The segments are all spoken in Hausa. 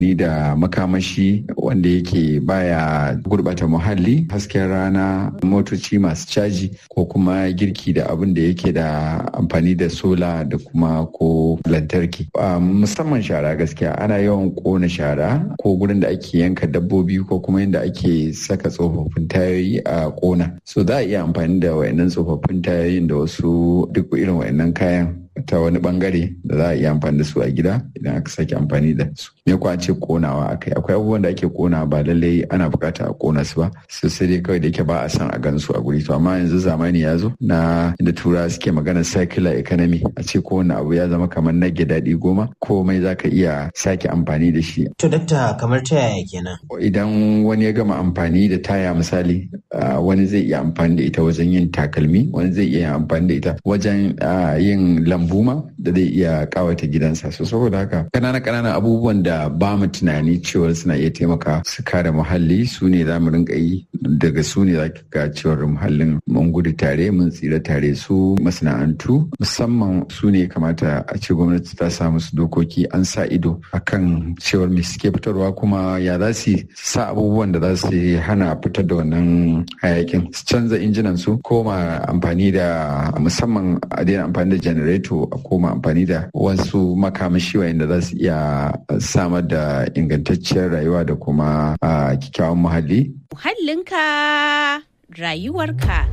ni da makamashi wanda yake baya gurbata muhalli hasken rana motoci masu caji ko kuma girki da abin da yake da amfani da sola da kuma ko lantarki musamman shara gaskiya ana yawan kona shara ko gurin da ake yanka dabbobi ko kuma inda ake saka tsofaffin tayoyi a kona so za a iya amfani da wayannan tsofaffin tayoyin da wasu duk irin wayannan kayan ta wani bangare da za a iya amfani da su a gida idan aka sake amfani da su me kuwa ce konawa akai akwai abubuwan da ake kona ba lallai ana bukata a kona su ba su sai dai kawai da yake ba a san a gan su a guri to amma yanzu zamani ya zo na inda tura suke magana circular economy a ce kowane abu ya zama kamar nage daɗi goma komai za ka iya sake amfani da shi to dakta kamar ta yaya kenan idan wani ya gama amfani da taya misali wani zai iya amfani da ita wajen yin takalmi wani zai iya amfani da ita wajen yin lambu ma da zai iya kawata gidansa so saboda haka kanana kananan abubuwan da ba mu tunani cewa suna iya taimaka su kare muhalli su ne za mu rinka yi daga su ne za ka ga cewar muhallin mun gudu tare mun tsira tare su masana'antu musamman su ne kamata a ce gwamnati ta sa musu dokoki an sa ido akan cewar me suke fitarwa kuma ya za su sa abubuwan da za su hana fitar da wannan hayakin su canza injinan su koma amfani da musamman a daina amfani da janareto a koma amfani da wasu makamashi wayanda za su iya samar da ingantacciyar rayuwa da kuma kyakkyawan muhalli. Muhallinka rayuwarka.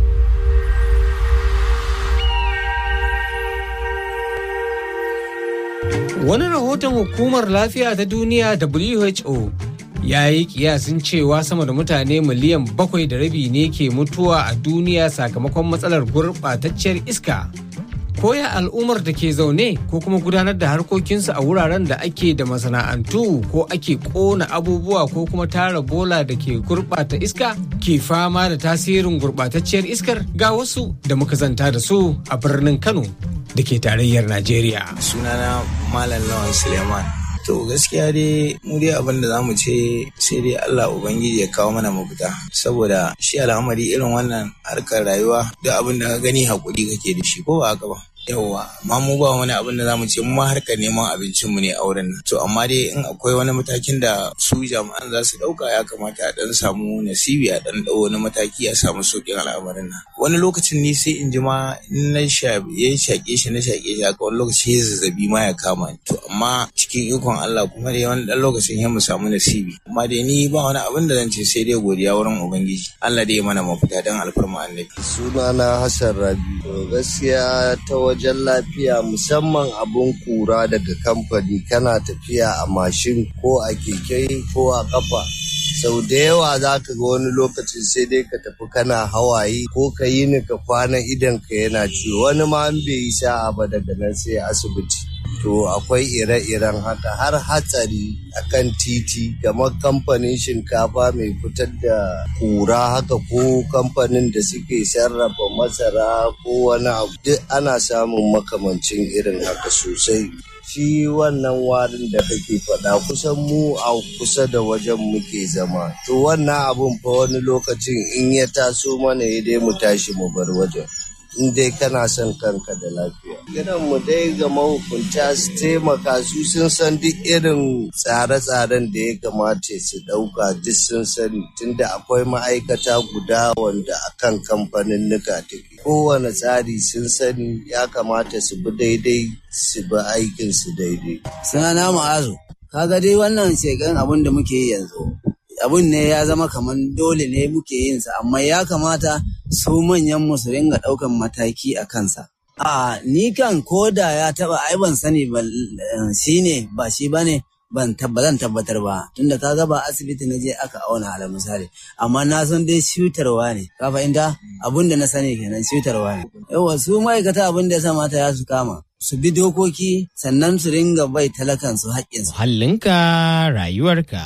Wani rahoton hukumar lafiya ta duniya WHO ya yi kiyasin cewa sama da mutane miliyan bakwai da rabi ne ke mutuwa a duniya sakamakon matsalar gurɓatacciyar iska. Koya al'ummar da ke zaune ko kuma gudanar da harkokinsu a wuraren da ake da masana'antu ko ake ƙona abubuwa ko kuma tara bola da ke gurɓata iska ke fama da tasirin gurɓatacciyar iskar ga wasu da muka zanta da su a birnin Kano da ke tarayyar Najeriya. Sunana Malam Lawan Suleiman. To gaskiya dai mu dai abin da zamu ce sai dai Allah Ubangiji ya kawo mana mafita saboda shi al'amari irin wannan harkar rayuwa duk abin da ka gani hakuri kake da shi ko ba haka ba. yawwa amma mu ba wani abin da zamu ce mu ma harkar neman abincin mu ne a wurin nan to amma dai in akwai wani matakin da su jami'an za su dauka ya kamata a dan samu nasibi a dan dau wani mataki a samu sauƙin al'amarin nan wani lokacin ni sai in ji ma in na sha ya shaƙe shi na shaƙe shi haka wani lokaci ya zazzabi ma ya kama ni to amma cikin ikon Allah kuma dai wani dan lokacin ya mu samu nasibi amma dai ni ba wani abin da zan ce sai dai godiya wurin ubangiji Allah dai ya mana mafita dan alfarma annabi sunana Hassan Rabi gaskiya ta wajen lafiya musamman abun kura daga kamfani kana tafiya a mashin ko a keke ko a kafa sau da yawa za ka ga wani lokacin sai dai ka tafi kana hawaye ko ka yi ni ka kwana idan ka yana ciwo wani ma an bai yi sa'a ba daga nan sai asibiti to akwai ire-iren haka har hatsari akan titi kamar kamfanin shinkafa mai fitar da kura haka ko kamfanin da suke sarrafa masara ko wani abu duk ana samun makamancin irin haka sosai shi wannan warin da kake faɗa kusan mu a kusa da wajen muke zama to wannan abun fa wani lokacin in ya taso mana ya dai mu tashi mu bar wajen in dai kana son kanka da lafiya. Kiran mu dai ga mahukunta su taimaka su sun san duk irin tsare-tsaren da ya kamata su ɗauka duk sun sani tunda akwai ma'aikata guda wanda akan kamfanin nuka take. Kowane tsari sun sani ya kamata su bi daidai su bi aikin su daidai. Sunana ma'azu, kaga dai wannan shekan abin da muke yi yanzu. abun ne ya zama kamar dole ne muke yin sa amma ya kamata su manyan mu su ringa ɗaukan mataki a kansa. A ni kan koda ya taba ai ban sani ba shi ne ba shi ba ne ban zan tabbatar ba tunda ka ga ba asibiti na je aka auna ala misali amma na san dai shutarwa ne ka fahimta abun da na sani kenan shutarwa ne yawa su ma'aikata abin da ya sa mata ya su kama su bi dokoki sannan su ringa bai talakan su haƙƙinsu. Hallinka rayuwarka.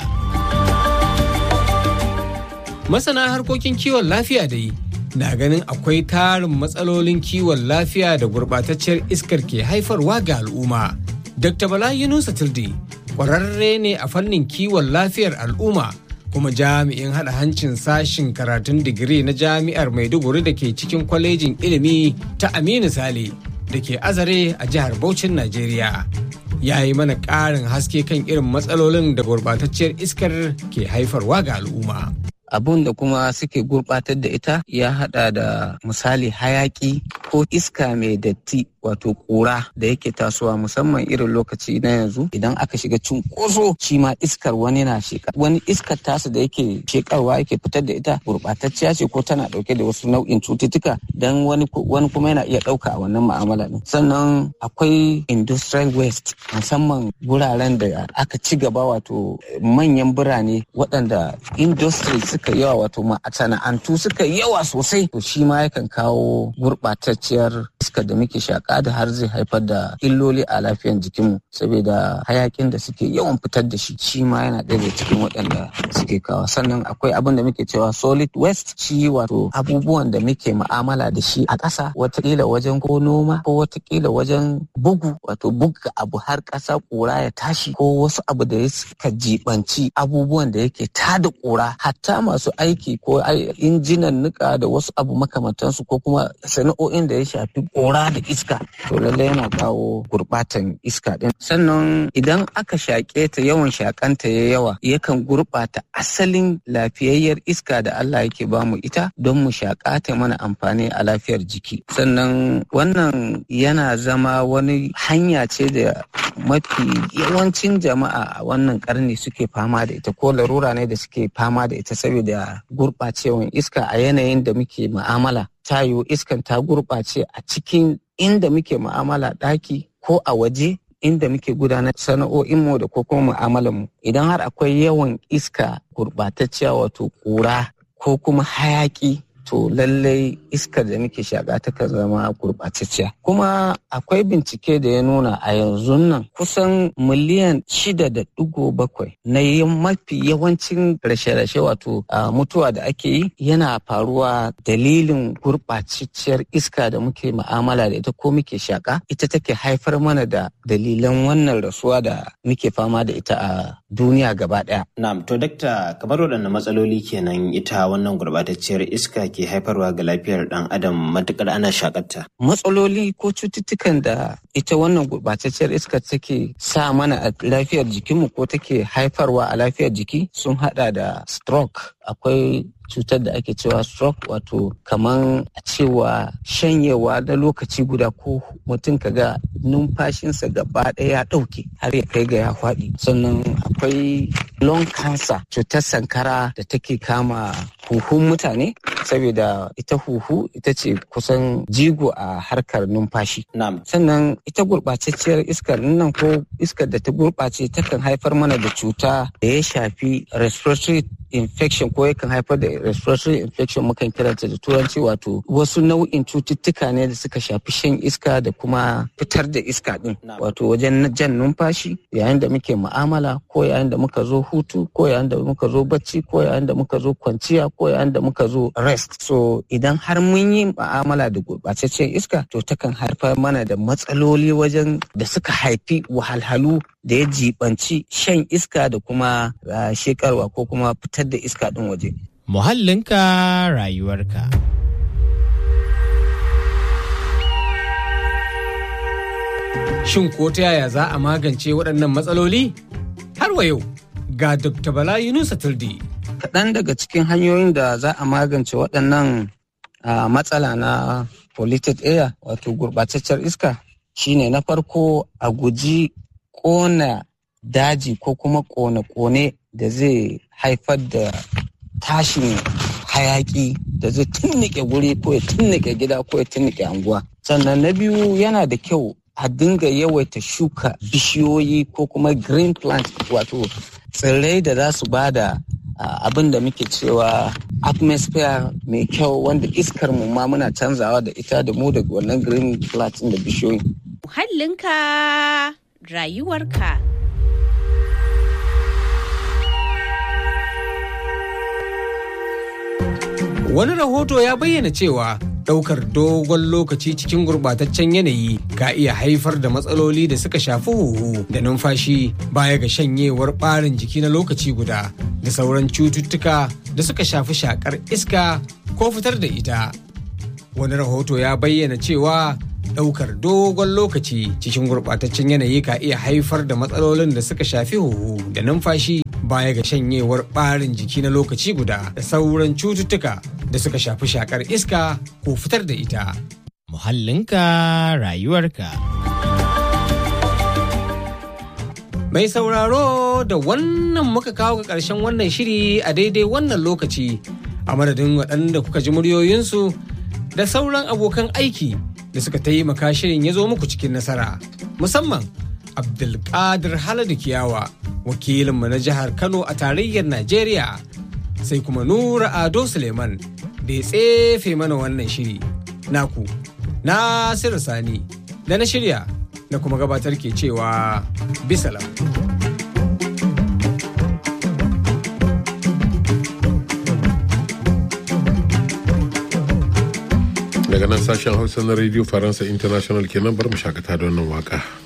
Masana harkokin kiwon lafiya dai na ganin akwai tarin matsalolin kiwon lafiya da gurɓatacciyar iskar ke haifarwa ga al'umma. Dr. Bala Yunusa Tilde ƙwararre ne a fannin kiwon lafiyar al'umma kuma jami'in haɗa hancin sashin karatun digiri na jami'ar Maiduguri da ke cikin kwalejin ilimi ta Aminu Sale da ke azare a jihar Bauchin Najeriya. ya yi mana ƙarin haske kan irin matsalolin da gurbatacciyar iskar ke haifarwa ga al'umma. abun da kuma suke gurbatar da ita ya hada da misali hayaki ko iska mai datti wato kura da yake tasowa musamman irin lokaci na yanzu idan aka shiga cunkoso shi ma iskar wani na sheka wani iskar tasu da yake shekarwa yake fitar da ita gurbatacciya ce ko tana dauke da wasu nau'in cututtuka dan wani wani kuma yana iya dauka a wannan mu'amala din sannan akwai industrial waste musamman wuraren da aka ci gaba wato manyan birane waɗanda industry suka yawa wato masana'antu suka yawa sosai to shi ma yakan kawo gurɓatacciyar iska da muke shaƙa da har zai haifar da illoli a lafiyar jikinmu saboda hayakin da suke yawan fitar da shi shi ma yana ɗaya daga cikin waɗanda suke kawo sannan akwai abin da muke cewa solid waste shi wato abubuwan da muke ma'amala da shi a ƙasa watakila wajen ko noma ko watakila wajen bugu wato buga abu har ƙasa ƙura ya tashi ko wasu abu da ya suka jibanci abubuwan da yake tada ƙura hatta masu aiki ko injinan nika da wasu abu makamantansu ko kuma sana'o'in da ya shafi ƙura da iska to lallai yana kawo gurɓatan iska ɗin sannan idan aka shaƙe ta yawan shaƙanta ya yawa yakan gurɓata asalin lafiyayyar iska da Allah yake bamu ita don mu shaƙa ta mana amfani a lafiyar jiki sannan wannan yana zama wani hanya ce da mafi yawancin jama'a a wannan karni suke fama da ita ko larura ne da suke fama da ita saboda gurɓacewan iska a yanayin da muke mu'amala tayo iskan ta gurɓace a cikin inda muke mu'amala ɗaki ko a waje inda muke gudanar sana'o'inmu da ko kuma mu'amalanmu idan har akwai yawan iska gurɓatacciya wato ƙura ko kuma hayaƙi to lallai iskar da muke shaƙa takan zama gurɓatacciya kuma akwai bincike da ya nuna a yanzu nan kusan miliyan shida da ɗigo bakwai na mafi yawancin rashe-rashe wato mutuwa da ake yi yana faruwa dalilin gurɓatacciyar iska da muke ma'amala da ita ko muke shaƙa ita take haifar mana da dalilan wannan rasuwa da muke fama da ita a duniya gaba ɗaya. Na'am to dakta kamar waɗanne matsaloli kenan ita wannan gurɓatacciyar iska ke haifarwa ga lafiyar ɗan adam matukar ana shakarta. Matsaloli ko cututtukan da ita wannan gurɓatacciyar iska take sa mana a lafiyar jikinmu ko take haifarwa a lafiyar jiki sun haɗa da stroke akwai cutar da ake cewa stroke wato kaman a cewa shanyewa na lokaci guda ko mutum kaga numfashinsa gaba ɗaya ya ɗauke har ya kai ga ya faɗi sannan akwai lung cancer cutar sankara da take kama huhun mutane saboda ita huhu ita ce kusan jigo a harkar numfashi sannan ita gurɓatacciyar iskar nan ko iskar da ta gurɓace takan haifar mana da cuta da ya shafi respiratory infection ko yakan haifar da respiratory infection mukan kiranta da turanci wato wasu nau'in cututtuka ne da suka shafi shan iska da kuma fitar da iska din wato wajen jan numfashi yayin da muke mu'amala ko yayin da muka zo hutu ko yayin da muka zo bacci ko yayin da muka zo kwanciya ko yayin da muka zo rest so idan har mun yi mu'amala da gurɓataccen iska to takan haifar mana da matsaloli wajen da suka haifi wahalhalu da ya jibanci shan iska da kuma shekarwa ko kuma fitar da iska ɗin waje. Muhallinka rayuwarka. Shin ko ta yaya za a magance waɗannan matsaloli? Har wa yau ga Dr. Bala Yunusa Tuldi. Kaɗan daga cikin hanyoyin da za a magance waɗannan matsala na polluted air wato gurɓataccen iska shine na farko a guji ƙona daji ko kuma ƙone-ƙone da zai haifar da tashin hayaki da zai tunnike guri ko ya tunnike gida ko ya tunnike anguwa. Sannan na biyu yana da kyau a dinga yawaita shuka bishiyoyi ko kuma green plant wato tsirrai da za su bada abin da muke cewa atmosphere mai kyau wanda iskar mu ma muna canzawa da ita da mu da wannan green plant da bishiyoyi. Muhallinka rayuwarka. Wani rahoto ya bayyana cewa ɗaukar dogon lokaci cikin gurɓataccen yanayi ka iya haifar da matsaloli da suka shafi huhu da numfashi baya ga shanyewar ɓarin jiki na lokaci guda da sauran cututtuka da suka shafi shakar iska ko fitar da ita. Wani rahoto ya bayyana cewa ɗaukar dogon lokaci cikin gurɓataccen yanayi ka iya haifar da matsalolin da suka shafi huhu da numfashi baya ga shanyewar ɓarin jiki na lokaci guda da sauran cututtuka da suka shafi shakar iska ko fitar da ita. Muhallinka rayuwarka. Mai sauraro da wannan muka kawo ga ƙarshen wannan shiri a daidai wannan lokaci a madadin waɗanda kuka ji muryoyinsu da sauran abokan aiki da suka taimaka shirin ya zo muku cikin nasara musamman Abdulkadir Haladu Kiyawa wakilinmu na jihar Kano a tarayyar Najeriya sai kuma Nura Ado Suleiman da ya tsefe mana wannan shiri naku Nasiru Sani da na shirya na kuma gabatar ke cewa bisalam. daga nan sashen hausa na radio faransa international kenan bar mu shakata da wannan waka.